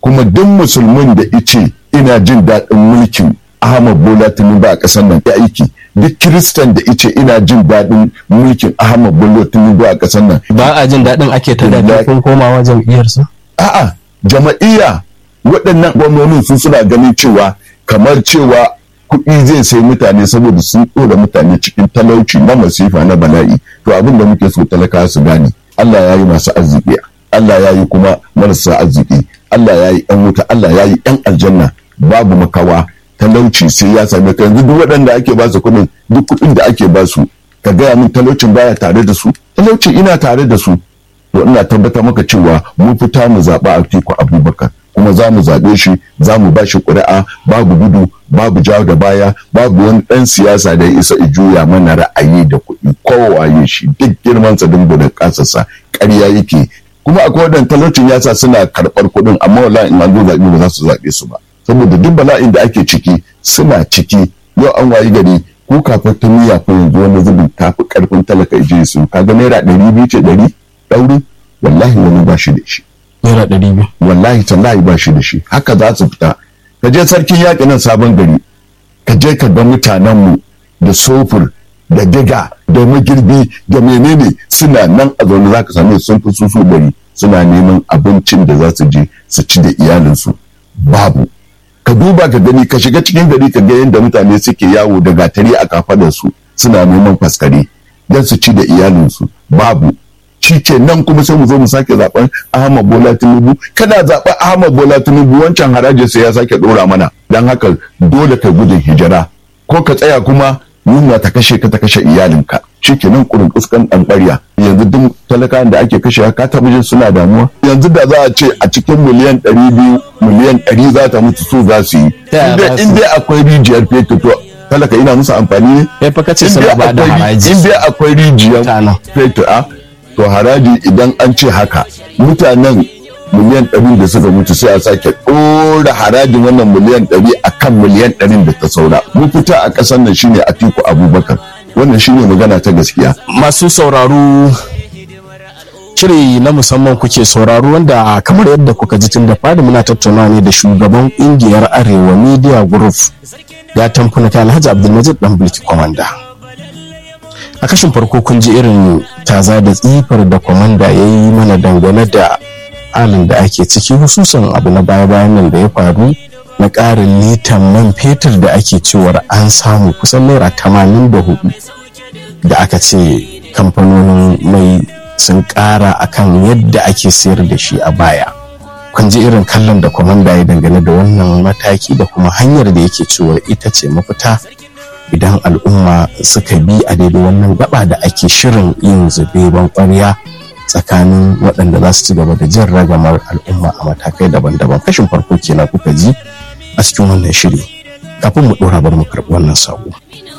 kuma duk musulmin da ice ina jin daɗin mulkin Ahmad Bola Tinubu a ƙasar nan ya aiki duk kiristan da ice ina jin daɗin mulkin Ahmad Bola Tinubu a ƙasar nan ba a jin daɗin ake ta da kun komawa jam'iyyarsa a'a jama'iyya waɗannan gwamnonin su suna ganin cewa kamar cewa kuɗi zai sai mutane saboda sun ɗora mutane cikin talauci na masifa na bala'i to abin da muke so talakawa su gane Allah ya yi masu arziki Allah ya yi kuma marasa arziki Allah ya yi ‘yan wuta Allah ya yi ‘yan aljanna babu makawa talauci sai ya same ka yanzu duk waɗanda ake ba su kuɗin duk kuɗin da ake ba su ka gaya min talaucin baya tare da su talauci ina tare da su to ina tabbatar maka cewa mu fita mu zaɓa Atiku Abubakar kuma za mu zaɓe shi za mu ba shi ƙuri'a babu gudu babu jawo da baya babu wani ɗan siyasa da ya isa juya mana ra'ayi da kuɗi kowaye shi duk girmansa dingo da ƙasarsa ƙarya yake kuma akwai waɗanda talaucin ya sa suna karɓar kuɗin amma wallahi in an zo zaɓe ba za su zaɓe su ba saboda duk bala'in da ake ciki suna ciki yau an wayi gari ko kafin ta miya ko yanzu wani zubin tafi ƙarfin talaka je su kaga naira ɗari biyu ce ɗari ɗauri wallahi wani ba shi da shi naira ɗari biyu wallahi tallahi ba shi da shi haka za su fita ka je sarkin yaƙi nan sabon gari ka je ka ga mutanenmu da sofur da diga da magirbi da menene suna nan a zaune za ka same sun fi su su gari suna neman abincin da za su je su ci da iyalinsu babu ka duba ka gani ka shiga cikin gari ka ga yadda mutane suke yawo da gatari a kafadarsu suna neman faskare don su ci da iyalinsu babu shi ke nan kuma sai mu zo mu sake zaben Ahmad Bola Tinubu kana zaben Ahmad Bola Tinubu wancan haraji sai ya sake dora mana dan haka dole ka gudun hijira ko ka tsaya kuma yunwa ta kashe ka ta kashe iyalinka shi ke nan kurin kuskan dan ƙwarya yanzu duk talakawan da ake kashe ka taɓa jin suna damuwa yanzu da za a ce a cikin miliyan ɗari biyu miliyan ɗari za ta mutu su za su yi in dai akwai rijiyar fetur to talaka ina musu amfani ne ya fa kace suna ba da haraji in dai akwai rijiyar fetur a to haraji idan an ce haka mutanen miliyan ɗari da suka mutu sai a sake ɗora harajin wannan miliyan ɗari a kan miliyan ɗarin da ta saura mu fita a ƙasar nan shine atiku abubakar wannan shine magana ta gaskiya masu sauraro shiri na musamman kuke sauraro wanda kamar yadda kuka ji tun da fadi muna tattauna ne da shugaban ƙungiyar arewa media group ya tamfuna ta alhaji abdulmajid dan bulki kwamanda a kashin farko kun ji irin taza da tsifar da kwamanda ya yi mana dangane da halin da ake ciki hususan abu na baya-bayan nan da ya faru na ƙarin litan man fetur da ake cewar an samu kusan naira tamanin da hudu da aka ce kamfanonin mai sun ƙara akan yadda ake sayar da shi a baya kun ji irin kallon da kwamanda ya dangane da wannan mataki da kuma hanyar da yake cewar ita ce mafita idan al'umma suka bi a daidai wannan gaba da ake shirin yin zubeban ƙwarya tsakanin waɗanda za su ci gaba da jin ragamar al'umma a matakai daban-daban kashin farko kenan kuka ji a cikin wannan shiri kafin mu ɗora bar mu karɓi wannan sako.